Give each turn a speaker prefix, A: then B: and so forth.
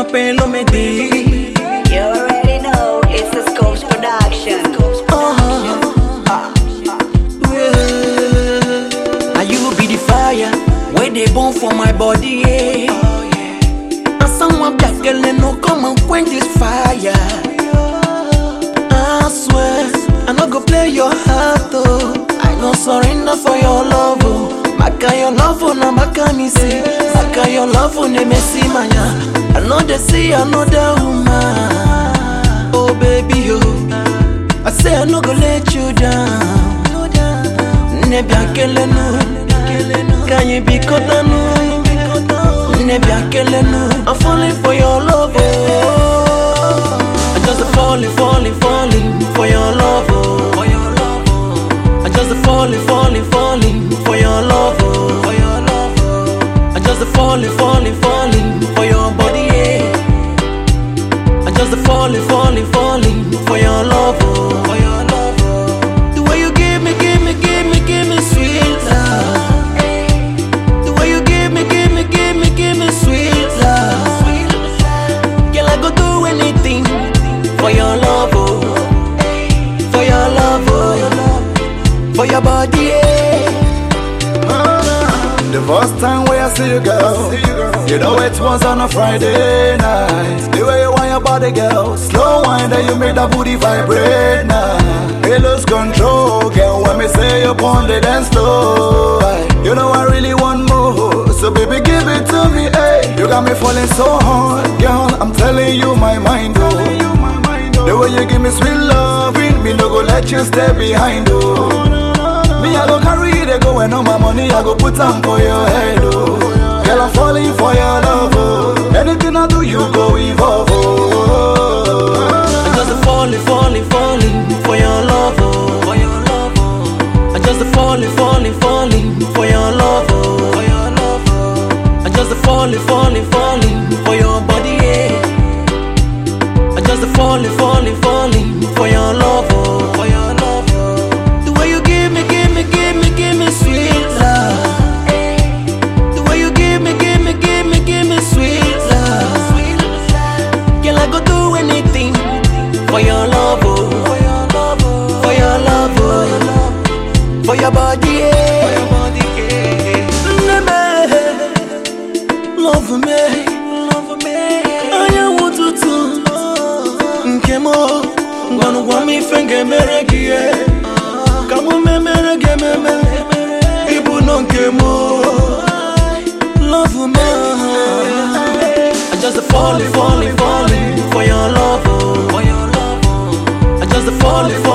A: pelo me di.
B: You already know it's the Scopes production.
A: Yeah. Now you be the fire where they burn for my body. Yeah. And someone black girl no come and quench this fire. I swear I no go play your heart oh. I no surrender for your love oh. Maka your love oh na maka me see. Maka your love oh ne me see manya. I know they see another woman. Oh baby oh. I say I no go let you down. Nebi akele no, kanye bi kota no. Nebi akele no, I'm falling for your love. Oh. I just a falling, falling, falling for your love. Oh. For your love. Oh. I just a falling, falling, falling for your love. Oh. For your love. Oh. I just a falling, falling, falling for your body. Yeah. I just a falling, falling, falling for your love. Oh. For your love. Oh. The way you give me, give me, give me, give me sweet love. The way you give me, give me, give me, give me sweet love. Girl, I go do anything for your love, oh. For your love, oh. For your body, yeah.
C: The first time where I see you, girl, you know it was on a Friday night. The way you want your body, girl, slow wine that you make that booty vibrate now. It lose control, girl. When me say you on the dance floor, you know I really want more. So baby, give it to me, hey. You got me falling so hard, girl. I'm telling you my mind, oh. The way you give me sweet loving, me no go let you stay behind, oh. Me, I go carry it, they go and all my money, I go put on for your head, oh. Girl, I'm falling for your love, oh. Anything I do, you go evolve, oh.
A: I just a falling, falling, falling for your love, oh. For your love, oh. I just a falling, falling, falling for your love, oh. For your love, oh. I just a falling, falling, falling for your body, yeah. I just a falling, falling, falling for your love, oh. For your love, oh. The way you give me, give me, give me, give me sweet love. The way you give me, give me, give me, give me sweet love. Girl, I go do anything for your love, oh. For your love, oh. For your love, oh. For your body, yeah. For your body, yeah. Love me, love me. I want to do. Nkemo, ngwanu gwa mi fenge mere gi ye. Kamu me mere ge me me. Ibu no nkemo. Love me. I just a falling, falling, falling for your love, oh. For your love, oh. I just a falling, falling.